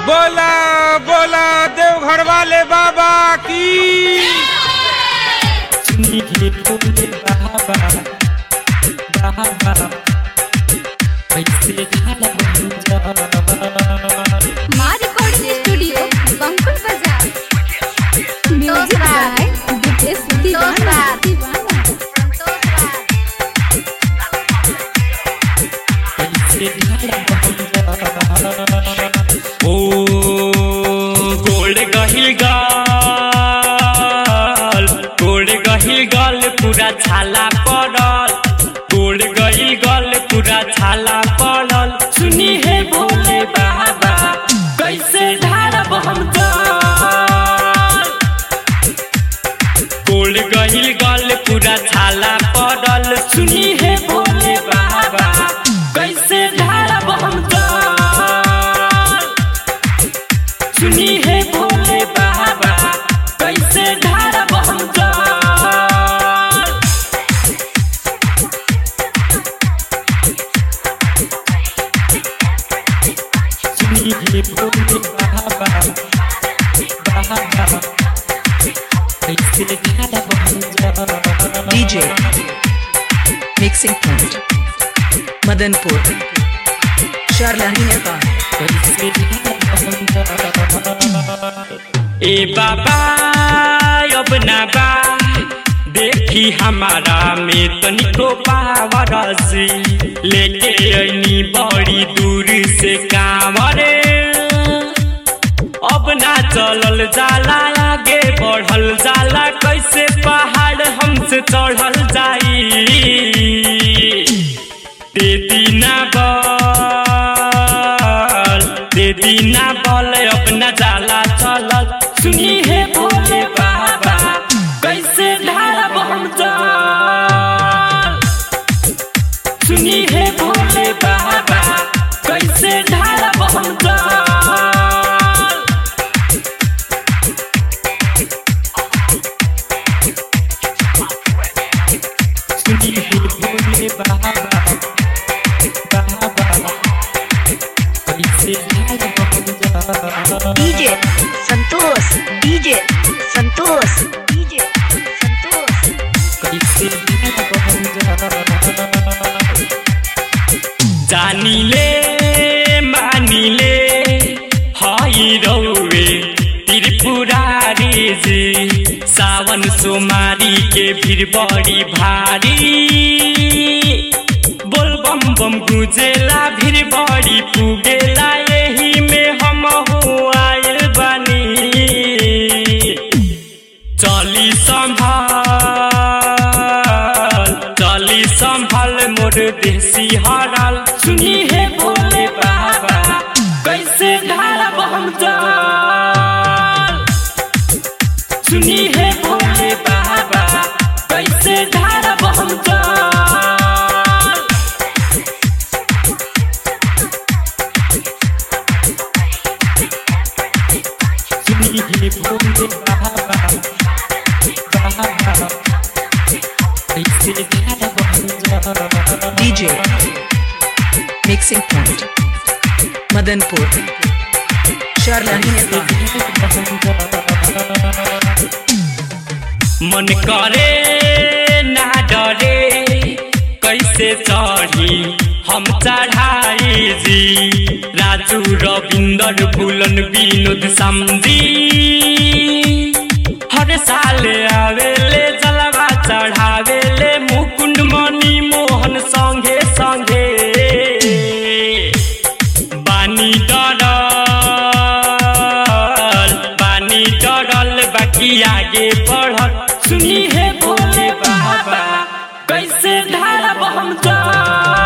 बोला बोला देवघर वाले बाबा की सुनिए भोले बाबा बाबा कैसे ढाला माँ रिकॉर्डिंग स्टूडियो बंकुल बाजार म्यूजिक बाय विदेश दीवाना दीवाना कैसे ढाला ओ गोल्ड गहिल गाल गोल्ड गहिल गाल पूरा छाला पड़ल गोल्ड गहिल गाल पूरा छाला पड़ल सुनी है भोले बाबा कैसे ढारब हम जल गोल्ड गहिल गाल पूरा छाला पड़ल सुनी है भोले बाबा कैसे ढारब हम जल सुनी है भोले बाबा कैसे ढारब हम जल सुनी है भोले बाबा बाबा कैसे ढारब हम जल DJ Mixing Point Madanpur Sharlahi Nepal ए बाबा अब ना बा देखी हमारा में तनिको पावरसी लेके अनी बड़ी दूर से कांवरे अब ना चलल जाला आगे बढ़ल जाला कैसे पहाड़ हमसे चढ़ल जाई दे दीना बल दे दीना बल अपना जाला चलल सुनी है भोले बाबा कैसे ढारब हम जल सुनी है भोले बाबा कैसे ढारब हम जल सुनी है भोले बाबा बाबा कैसे ढारब हम जल DJ Santosh DJ Santosh DJ Santosh कैसे जानिले मानिले हई रौवे त्रिपुरारी जी सावन सोमारी के भीड़ बड़ी भारी बोल बम बम गुजेला भीड़ बड़ी पुगेला यही में हम हो आयल बानी चली संभाल चली संभाल मोर देसी हराल सुनी है भोले बाबा कैसे ढारब हम जल सुनी है भोले बाबा कैसे ढारब हम जल सुनी है भोले बाबा बाबा कैसे ढारब हम जल DJ Mixing Point Madanpur Sharlahi Nepal मन करे ना डरे कैसे चढ़ी हम चढ़ाई जी राजू रविंदर फूलन विनोद समझी हर साल आवेले जलवा चढ़ावेले मुकुंद मणि मोहन संगे संगे बानी डरल बानी डरल बाकी आगे बढ़ल सुनी है भोले बाबा कैसे ढारब हम जल